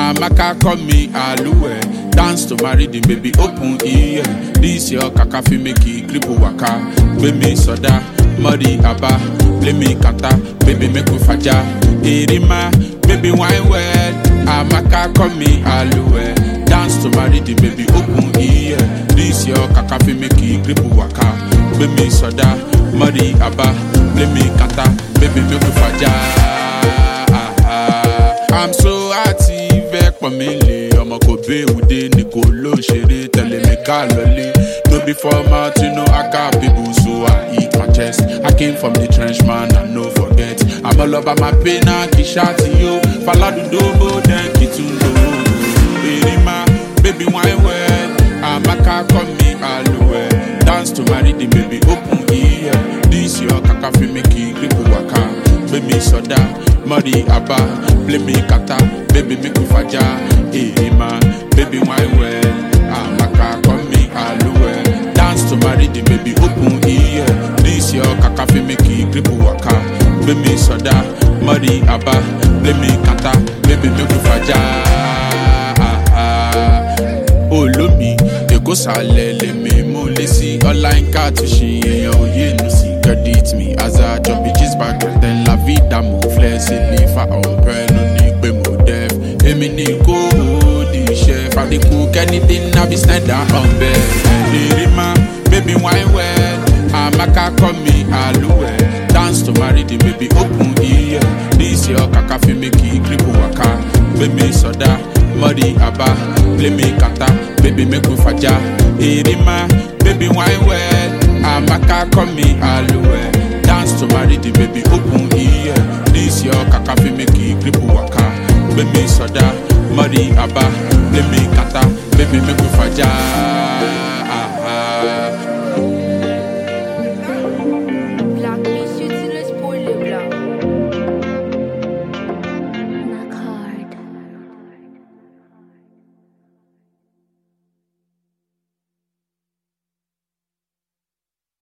Amaka call me Aluwe. Dance to marry the baby open ear. This your kaka fi make it grip waka. Baby soda, muddy abba. Play me kata, baby make we faja. Irima, baby wine well. Amaka call me Aluwe. Dance to marry the baby open ear. This your kaka fi make it grip waka. Baby soda, muddy abba. Play me kata, baby make we faja. I'm so active, ẹ pọ̀ mí lè ọmọ kò béèwúdé ni kò ló ń ṣeré tẹ̀lé mi ká lọlé. No be format, you know I got people so I eat my chest. I came from the trench man, I no forget. I'm all about my pain, I kì í ṣáàtì yó. Faladundobo, then kì í tún lò ó. Èrè máa, baby wine well. Amaka call me Aluwe. Dance to marry the baby open ear. This your kaka fi make it grip waka. Baby soda, muddy abba, play me kata, baby make we faja. Hey man, baby wine well. Amaka call me Aluwe. Dance to marry the baby open ear. This your kaka fi make it grip waka. Baby soda, muddy abba, play me kata, baby make we faja. olómi èkó sàlẹ̀ lèmi mú lé sí online car tó ṣe èèyàn òye nù sí credit me as a job gist back then la vida mo flex ní fa ọ̀pẹ ló ní pé mo def èmi ní kó o di iṣẹ́ fàdínkù kẹ́nìdé nàbí snyder ọ̀bẹ ẹ̀ẹ́dẹ̀rẹ̀ má baby wine well amaka call me aluwe dance to marry the baby open ear this your kaka fi make e grip waka baby soda muddy abba play me kata baby make we faja erima baby wine well amaka call me aluwe dance to marry the baby open ear this your kaka fi make e grip waka baby soda muddy abba play me kata baby make we faja.